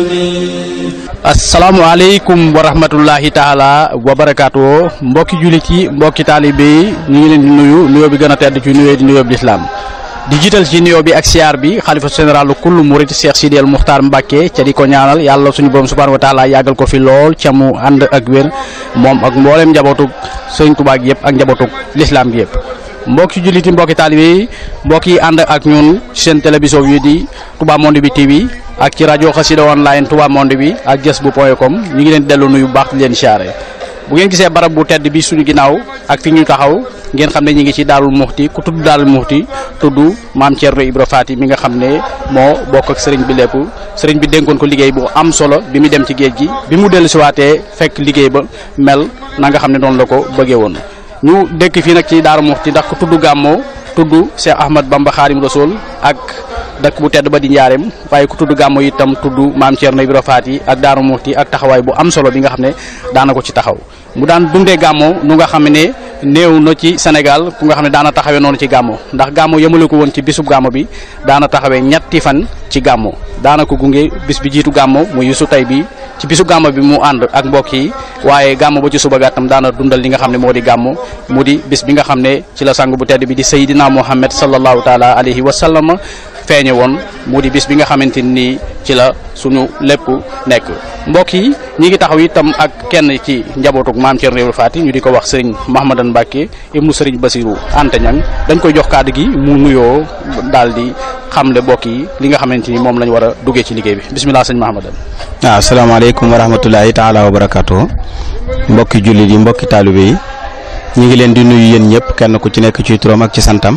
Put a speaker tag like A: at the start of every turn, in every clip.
A: asalaamaaleykum wa rahmatullahi taala wa barakaatu mbokki jullit yi mbokki taalibe yi ñu ngi leen di nuyu nuyoo bi gën a tedd ci nuyoo di nuyoo bi lislaam di jiital ci nuyoo bi ak siyaar bi xalifa général kullu murit Cheikh Sidi El Muxtaar Mbàkke ca di ko ñaanal yàlla suñu borom subhaanahu wa taala yàggal ko fi lool ca mu ànd ak wér moom ak mbooleem njabootu sëñ Tuubaa gi yëpp ak njabootu lislaam gi yëpp mbokki jullit yi mbokki taalibe yi mbokk yi ànd ak ñun seen télévision yi di Touba Monde bi TV ak ci rajo xasida online Touba Monde bi ak jës bu point com ñu ngi leen dellu nuyu bu baax di leen siyaare bu ngeen gisee barab bu tedd bi suñu ginnaaw ak fi ñu taxaw ngeen xam ne ñu ngi ci Daarul Muxti ku tudd Daarul Muxti tudd maam Thierno Ibra Faati mi nga xam ne moo bokk ak sëriñ bi lépp sëriñ bi dénkoon ko liggéey bu am solo bi mu dem ci géej gi bi mu dellu siwaatee fekk liggéey ba mel na nga xam ne noonu la ko bëggee woon ñu dëkk fii nag ci Daaru Muxti ndax ku tudd gàmmoo tudd Cheikh Ahmad Bamba Xaadim Rasul ak dëkk bu tedd ba di njaareem waaye ku tudd gàmmo itam tudd maam Thierno Ibra Faati ak Daaru Muxti ak taxawaay bu am solo bi nga xam ne daana ko ci taxaw mu daan dundee gàmmo nu nga xam ne néew na ci Sénégal ku nga xam ne daana taxawee noonu ci gàmmo ndax gàmmo yemale ko woon ci bisub gàmmo bi daana taxawee ñetti fan ci gàmmo daana ko gunge bis bi jiitu gàmmo mu yusu tey bi ci bisu gàmmo bi mu ànd ak mbokk yi waaye gàmmo ba ci suba gàttam daana dundal li nga xam ne moo di gàmmo mu di bis bi nga xam ne ci la sang bu tedd bi di Seydina Muhammad sallallahu taala alayhi wa sallam feeñe woon mu di bis bi nga xamante ni ci la suñu lépp nekk mbokk yi ñi ngi taxaw itam ak kenn ci njabootuk maam Thierno Ibra Faty ñu di ko wax sëriñ Mahamadan Mbacke ibnu sëriñ Basiru Anta Ñang dañ koy jox kàddu gi mu nuyoo daal di xamle mbokk yi li nga xamante ni moom lañ war a duggee ci liggéey bi bisimilah sëñ Mahamadan
B: waaw asalaamaaleykum wa rahmatulahi taala wa barakaatu mbokki jullit yi mbokki taalibe yi ñu ngi leen di nuyu yéen ñëpp kenn ku ci nekk ci turam ak ci santam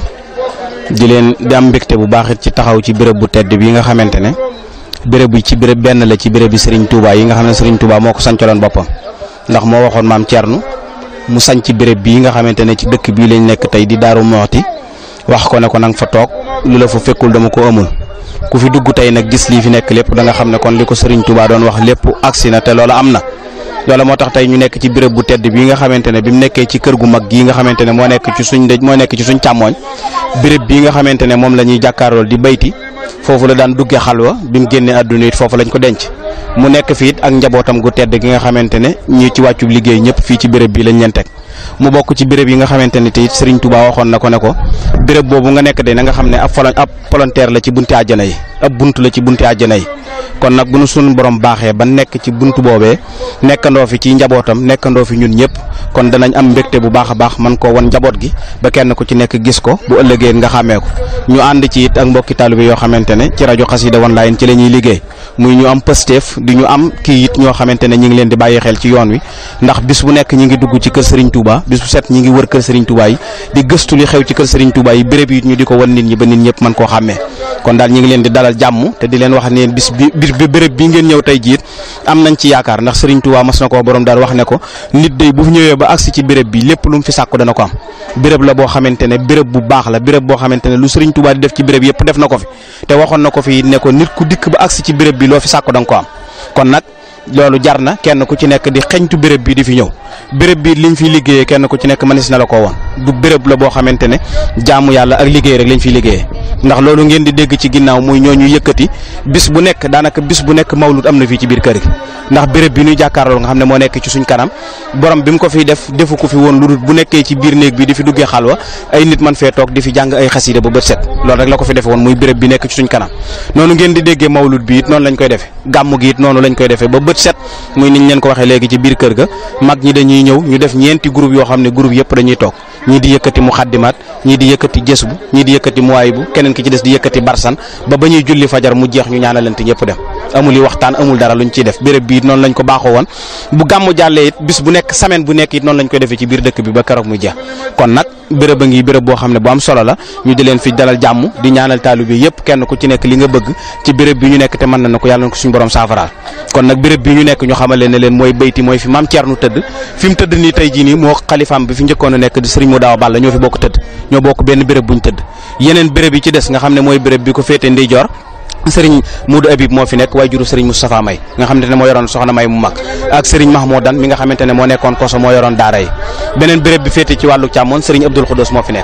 B: di leen di am mbégte bu baax it ci taxaw ci béréb bu tedd bi nga xamante ne béréb bi ci béréb benn la ci béréb bi Serigne Touba yi nga xam ne Serigne Touba moo ko sancaloon boppam ndax moo waxoon maam Thierno mu sañ ci béréb bii nga xamante ne ci dëkk bii lañ nekk tey di Daaru Moxti wax ko ne ko nanga fa toog lu la fa fekkul dama ko amul ku fi dugg tey nag gis lii fi nekk lépp da nga xam ne kon li ko Serigne Touba doon wax lépp agsi na te loolu am na. loolu moo tax tey ñu nekk ci béréb bu tedd bii nga xamante ne bi mu nekkee ci kër gu mag gii nga xamante ne moo nekk ci suñ dëj moo nekk ci suñ càmmooñ béréb bii nga xamante ne moom la ñuy jàkkaarlool di bayti foofu la daan duggee xalwa bi mu génnee àdduna it foofu lañ ko denc mu nekk fii it ak njabootam gu tedd gi nga xamante ne ñi ci wàccu liggéey ñëpp fii ci béréb bi lañ leen teg mu bokk ci béréb yi nga xamante ne te it Serigne Touba waxoon na ko ne ko béréb boobu nga nekk de na nga xam ne ab folon ab volontaire la ci bunti àjjana yi ab bunt la ci bunti àjjana yi kon nag bu nu suñu borom baaxee ba nekk ci buntu boobee nekkandoo fi ci njabootam nekkandoo fi ñun ñëpp kon danañ am mbégte bu baax a baax man koo wan njaboot gi ba kenn ku ci nekk gis ko bu ëllëgee nga xàmmee ko ñu ànd ci it ak mbokki taalibe yoo xamante ne ci rajo Xassida Online ci la ñuy liggéey muy ñu am pësteef di ñu am kii it ñoo xamante ne ñi ngi leen di bàyyi xel ci yoon wi ndax bis bu nekk ñi ngi dugg ci kër Serigne Touba bis bu set ñi ngi wër kër Serigne Touba yi di gëstu li xew ci kër Serigne Touba yi béréb yi ñu di ko wan nit ñi ba nit ñëpp mën koo xàmmee kon daal ñi ngi leen di dalal jàmm te di leen wax ne bis bi bi béréb bi ngeen ñëw tey jiit am nañ ci yaakaar ndax Serigne Touba mas na ko borom daal wax ne ko nit day bu ñëwee ba agsi ci béréb bi lépp lu mu fi sàkku dana ko am béréb la boo xamante ne béréb bu baax la béréb boo xamante ne lu Serigne Touba di def ci béréb yëpp def na ko fi te waxoon na ko fi ne ko nit ku dikk ba agsi ci béréb bi loo fi sàkku da nga ko am kon nag loolu jar na kenn ku ci nekk di xeñtu béréb bi di fi ñëw béréb bi liñ fiy liggéeyee kenn ku ci nekk mënees na la ko woon du béréb la boo xamante ne jaamu yàlla ak liggéey rek lañ fiy liggéeyee ndax loolu ngeen di dégg ci ginnaaw muy ñooñu yëkkati bis bu nekk daanaka bis bu nekk mawlud am na fii ci biir kër gi ndax béréb bi ñuy jàkkaarloo nga xam ne moo nekk ci suñ kanam borom bi mu ko fiy def defu ko fi woon lu dul bu nekkee ci biir néeg bi di fi duggee xalwa ay nit man fee toog di fi jàng ay xasida ba bët set loolu rek la ko fi defe woon muy béréb bi nekk ci suñ kanam noonu ngeen di déggee mawlud bi it noonu lañ koy defee gàmmu gi it noonu lañ koy defee ba bët set muy niñ leen ko waxee léegi ci biir kër ga mag ñi dañuy ñëw ñu def ñeenti groupe yoo xam ne groupe yëpp dañuy toog ñii di yëkkati mu xaddimaat ñii di yëkkati jës bu ñii di yëkkati muwaay bu keneen ki ci des di yëkkati barsan ba ba ñuy julli fajar mu jeex ñu ñaanalante ñëpp dem amul yi waxtaan amul dara luñ ciy def béréb bi it noonu lañ ko baaxoo woon bu gàmmu jàllee it bis bu nekk semaine bu nekk it noonu lañ koy defee ci biir dëkk bi ba keroog muy jeex kon nag béréb a ngi béréb boo xam ne bu am solo la ñu di leen fi dalal jàmm di ñaanal taalibe bi yëpp kenn ku ci nekk li nga bëgg ci béréb bi ñu nekk te mën na ko yàlla na ko suñu borom saafaraal kon nag béréb bi ñu nekk ñu xamal leen ne leen mooy bayti mooy fi maam Thierno tëdd fi mu tëdd nii tey jii nii moo xalifaam bi fi njëkkoon a nekk di sëriñ mu daaw Balla ñoo fi bokk tëdd ñoo bokk benn béréb buñ tëdd yeneen béréb yi ci des nga xam ne mooy béréb bi ko féete ndeyjoor sëriñ Modou Habib moo fi nekk waaye juru sëriñ Moustapha May nga xamante ne moo yoroon soxna May mu mag ak sëriñ Mahmoudan mi nga xamante ne moo nekkoon koso moo yoroon daara yi beneen béréb bi féete ci wàllu càmmoon sëriñ Abdoul Khoudous moo fi nekk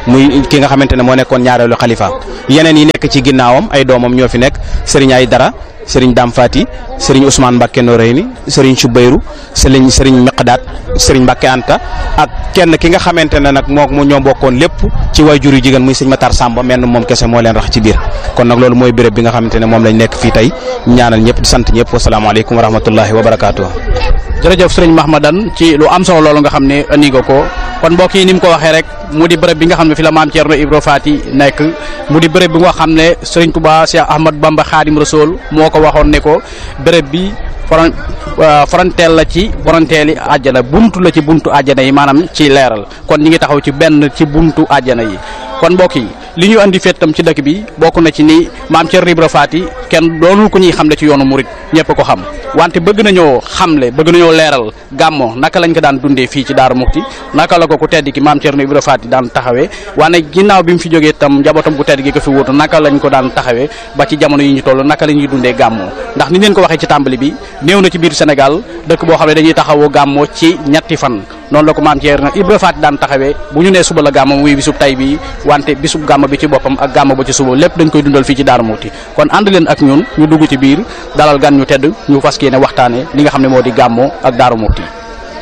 B: muy ki nga xamante ne moo nekkoon ñaareelu xalifa yeneen yi nekk ci ginnaawam ay doomam ñoo fi nekk sëriñ ay dara sëriñ Dame Fati sëriñ Ousmane Mbacke Noreyni sëriñ Soubayrou sëriñ sëriñ Miqdaat sëriñ Mbacke Anta ak kenn ki nga xamante ne nag moo mu ñoo bokkoon lépp ci waajur yu jigéen muy sëñ Matar Samba menn moom kese moo leen rax ci biir kon nag loolu mooy béréb bi nga xamante ne moom lañ nekk fii tey ñaanal ñëpp di sant ñëpp wasalaamaaleykum wa rahmatullahi wa barakaatu.
A: jërëjëf sëriñ Mahmadan ci lu am solo loolu nga xam ne andi nga ko kon mbokk yi ni mu ko waxee rek mu di bërëb bi nga xam ne fi la maam Thierno Ibra Faty nekk mu di bërëb bi nga xam ne sëriñ Touba Cheikh Ahmad Bamba Khadim Rasoul moo ko waxoon ne ko bërëb bi foron foronteel la ci foronteeli àjjana buntu la ci buntu àjjana yi maanaam ci leeral kon ñi ngi taxaw ci benn ci buntu àjjana yi kon mbokk yi li ñu andi fettam ci dëkk bi bokk na ci ni maam Thierno Ibra Faty kenn doonul ko ñuy xamle ci yoonu murit ñëpp ko xam wante bëgg nañoo xamle bëgg nañoo leeral gàmmo naka lañ ko daan dundee fii ci Daaru Muxti naka la ko ku tedd ki maam Thierno Ibra Faty daan taxawee wane ginnaaw bi mu fi jógee tam njabootam bu tedd gi ko fi wuutu naka lañ ko daan taxawee ba ci jamono yi ñu toll naka la ñuy dundee gàmmo ndax ni leen ko waxee ci tàmbali bi néew na ci biir Sénégal dëkk boo xam ne dañuy taxawoo gàmmo ci ñetti fan noonu la ko maam Thierno Ibra Faty daan taxawee bu ñu nee suba la gàmmo muy bisub tay bi wante bisub gàmmo bi ci boppam ak gàmmo ba ci suba lépp dañ koy dundal fii ci Daaru Muxti kon ànd leen ak ñun ñu dugg ci biir dalal gan ñu tedd ñu fas yéene waxtaane li nga xam ne moo di gàmmo ak Daaru Muxti